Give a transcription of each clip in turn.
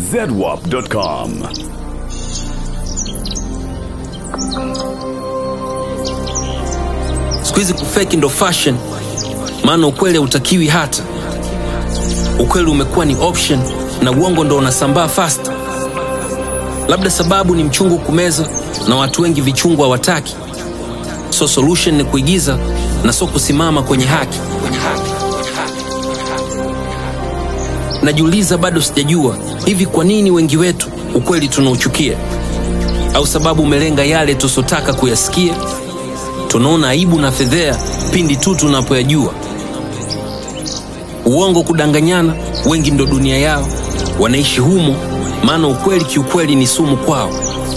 zedwap.com. siku hizi kufeki ndo fashion maana ukweli hautakiwi hata ukweli umekuwa ni option na uongo ndo unasambaa fast labda sababu ni mchungu kumeza na watu wengi vichungu hawataki so solution ni kuigiza na so kusimama kwenye haki najiuliza bado sijajua hivi kwa nini wengi wetu ukweli tunauchukia au sababu umelenga yale tusotaka kuyasikia tunaona aibu na fedhea pindi tu tunapoyajua uongo kudanganyana wengi ndo dunia yao wanaishi humo maana ukweli kiukweli ni sumu kwao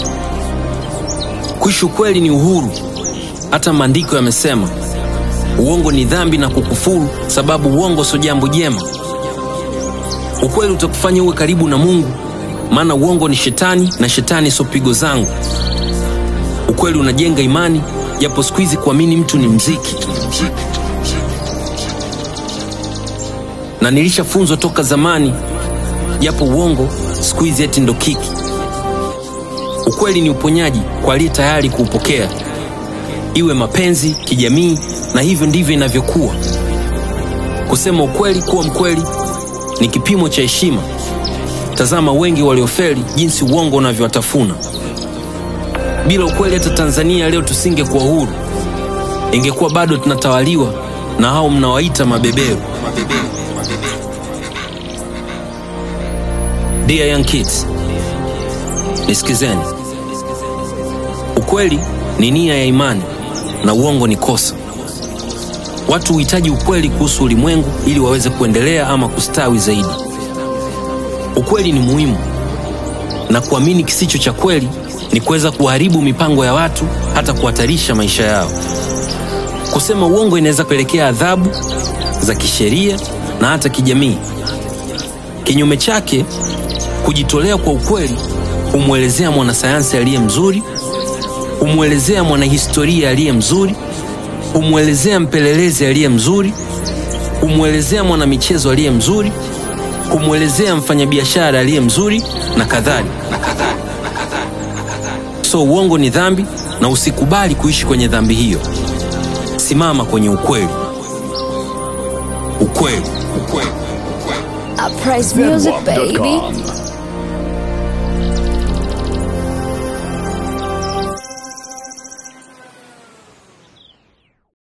kuishi ukweli ni uhuru hata maandiko yamesema uongo ni dhambi na kukufuru sababu uongo sio jambo jema ukweli utakufanya uwe karibu na mungu maana uongo ni shetani na shetani sio pigo zangu ukweli unajenga imani japo siku hizi kuamini mtu ni mziki na nilishafunzwa toka zamani japo uongo siku hizi eti ndo kiki ukweli ni uponyaji kwa aliye tayari kuupokea iwe mapenzi kijamii na hivyo ndivyo inavyokuwa kusema ukweli kuwa mkweli ni kipimo cha heshima tazama wengi waliofeli jinsi uongo unavyowatafuna bila ukweli hata tanzania leo tusingekuwa huru ingekuwa bado tunatawaliwa na hao mnawaita mabeberu Dear young kids, nisikizeni. Ukweli ni nia ya imani na uongo ni kosa. Watu huhitaji ukweli kuhusu ulimwengu ili waweze kuendelea ama kustawi zaidi. Ukweli ni muhimu, na kuamini kisicho cha kweli ni kuweza kuharibu mipango ya watu, hata kuhatarisha maisha yao. Kusema uongo inaweza kupelekea adhabu za kisheria na hata kijamii. Kinyume chake, kujitolea kwa ukweli humwelezea mwanasayansi aliye mzuri, humwelezea mwanahistoria aliye mzuri, humwelezea mpelelezi aliye mzuri, humwelezea mwanamichezo aliye mzuri, humwelezea mfanyabiashara aliye mzuri na kadhalika. So uongo ni dhambi, na usikubali kuishi kwenye dhambi hiyo. Simama kwenye ukweli. Ukweli, ukweli. I praise music, baby. zedwap.com.